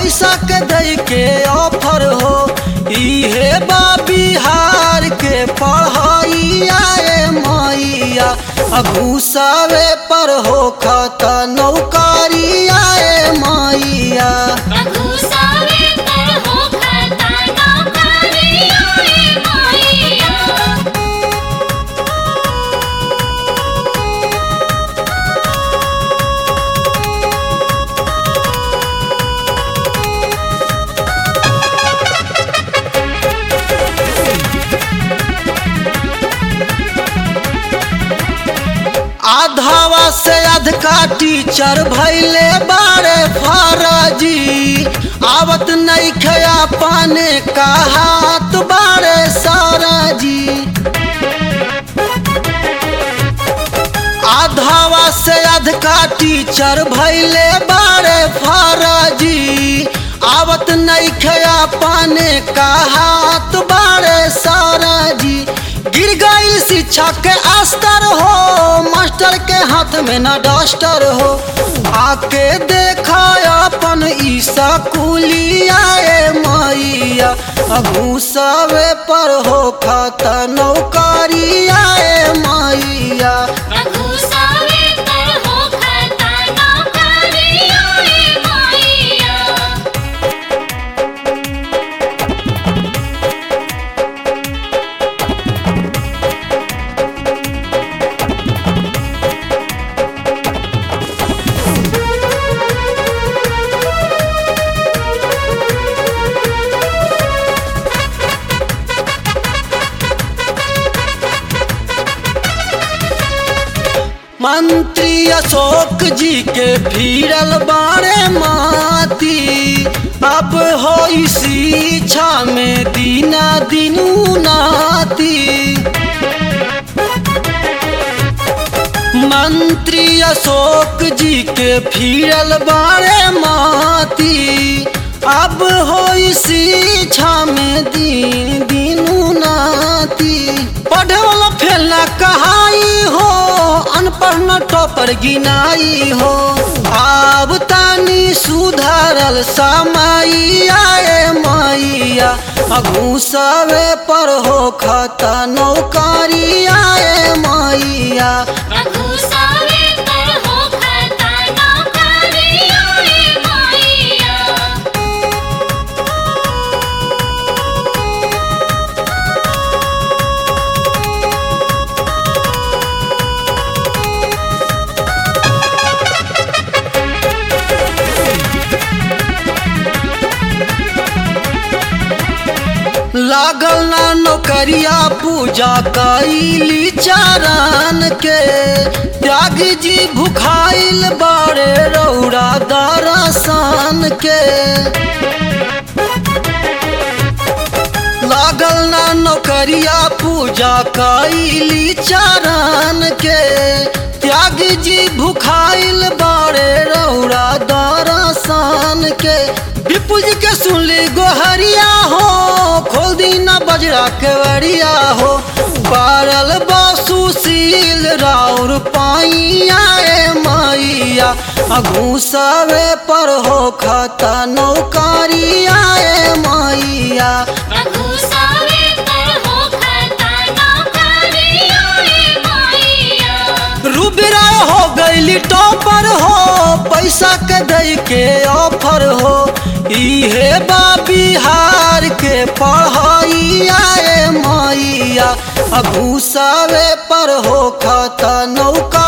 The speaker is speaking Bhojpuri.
पैसा के दे के ऑफर हो इहे बा बिहार के पढ़ाइया ए मैया घुसावे पर हो खाता नौकरिया ए मैया घुसावे पर हो खाता नौकरिया ए मैया आधावा से अधका टीचर भैले बारे फराजी आवत नहीं खया पाने का हाथ बारे सारा जी आधावा से अधका टीचर भैले बारे फराजी आवत नहीं खया पाने का हाथ बारे सारा जी गिर गई शिक्षा के अस्तर हो मास्टर के हाथ में न डस्टर हो आके देखा अपन ई स्कूलिया ए मैया घूसवे पर हो खाता नौकरिया ए मैया घुसावे पर हो खाता नौकरिया ए मैया मंत्री अशोक जी के भीड़ल बारे माती अब हो शिक्षा में दीना दिनू नाती मंत्री अशोक जी के भीड़ल बारे माती अब हो शिक्षा में दीन दिनू नाती पढ़े वाला फेल न कहाई हो अनपढ़ न टॉपर गिनाई हो आब तानी सुधारल समाइया ए मैया घूसवे पर हो खाता नौकरिया ए मैया घुसावे पर हो खाता नौकरिया ए मैया लागल ना नौकरिया पूजा कैली चारण के त्याग जी भुखाइल बारे रौरा दरसान के लागल ना नौकरिया पूजा कैली चारण के त्याग जी भुखाइल बारे रौरा दरसान के विपुल जी के सुनली गोहरिया हो खोल दीना बजरा के वरिया हो पारल बासुशील राउर पाइया ए मैया घूसवे पर हो खाता नौकरिया ए मैया घुसावे पर हो खाता नौकरिया ए मैया रूबिरा हो गईली टॉपर हो पैसा के दे के ऑफर हो इहे बा बिहार के पढ़ाइया ए मैया घूसावे पर हो खाता नौका